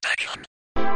Protection.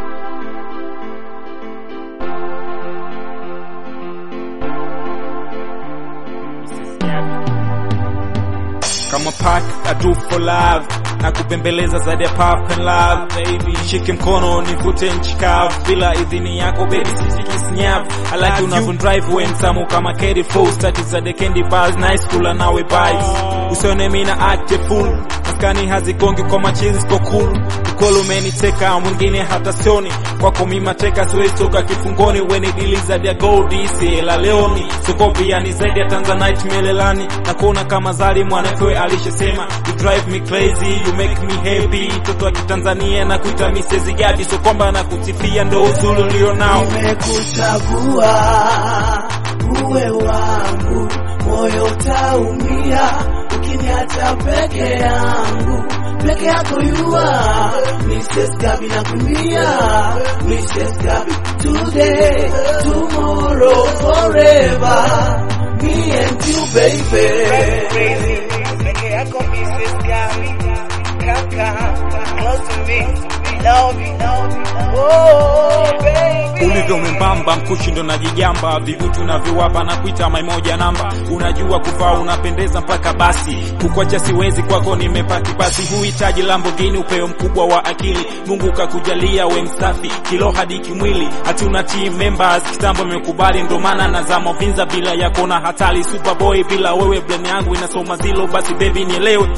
kama pack I do for love na kubembeleza zaidi ya pop and love baby shike mkono nivute nchi kavu bila idhini yako baby sisiki snyav I like unavyo drive when samu kama Katy Fool stati za the candy bars nice kula nawe bites usione mimi na act a fool maskani hazigongi kwa machizi kwa cool ukolo umeniteka mwingine hata sioni kwako mimi mateka siwezi toka kifungoni when dili za dia gold isi la leoni sokopi yani zaidi ya Tanzanite melelani na kuona kama zali mwanakwe alishasema you drive me crazy you make me happy mtoto wa Kitanzania na kuita Mrs. Gadi so kwamba na kutifia ndo uzuri ulio nao Nimekuchagua uwe wangu, moyo utaumia ukiniacha peke yangu, peke yako yua Mrs. Gabi nakumbia, Mrs. Gabi today, tomorrow, forever, me and you baby. Peke yako Mrs. Gami, kaka, close to me, love you, love you, oh baby. ulivyo mwembamba mkushi ndo najijamba vivutu navyowapa na kuita maimoja namba unajua kuvaa unapendeza mpaka basi kukwacha siwezi kwako nimepaki basi huhitaji Lamborghini upeo mkubwa wa akili Mungu kakujalia we msafi kilo hadi kimwili hatuna team members kitambo imekubali ndo maana nazama vinza bila yako na hatari superboy bila wewe brain yangu inasoma zilo basi baby nielewe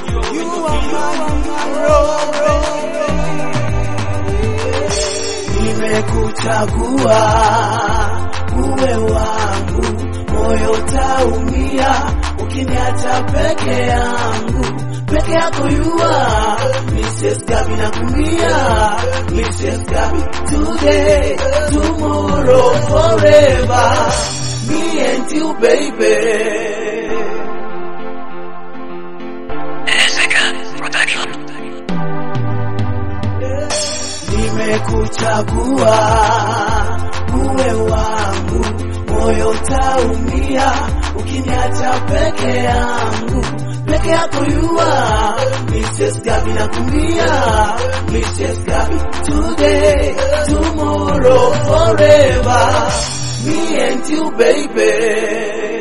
Nimekuchagua uwe wangu, moyo utaumia ukiniacha peke yangu, peke yako yua Mrs. Gabi nakumbia, Mrs. Gabi today, tomorrow, forever, me and you baby. Ezeka Protection. Nimekuchagua uwe wangu, moyo utaumia ukiniacha peke yangu, peke yako yua Mrs. Gabi nakumbia, Mrs. Gabi today, tomorrow, forever, me and you baby.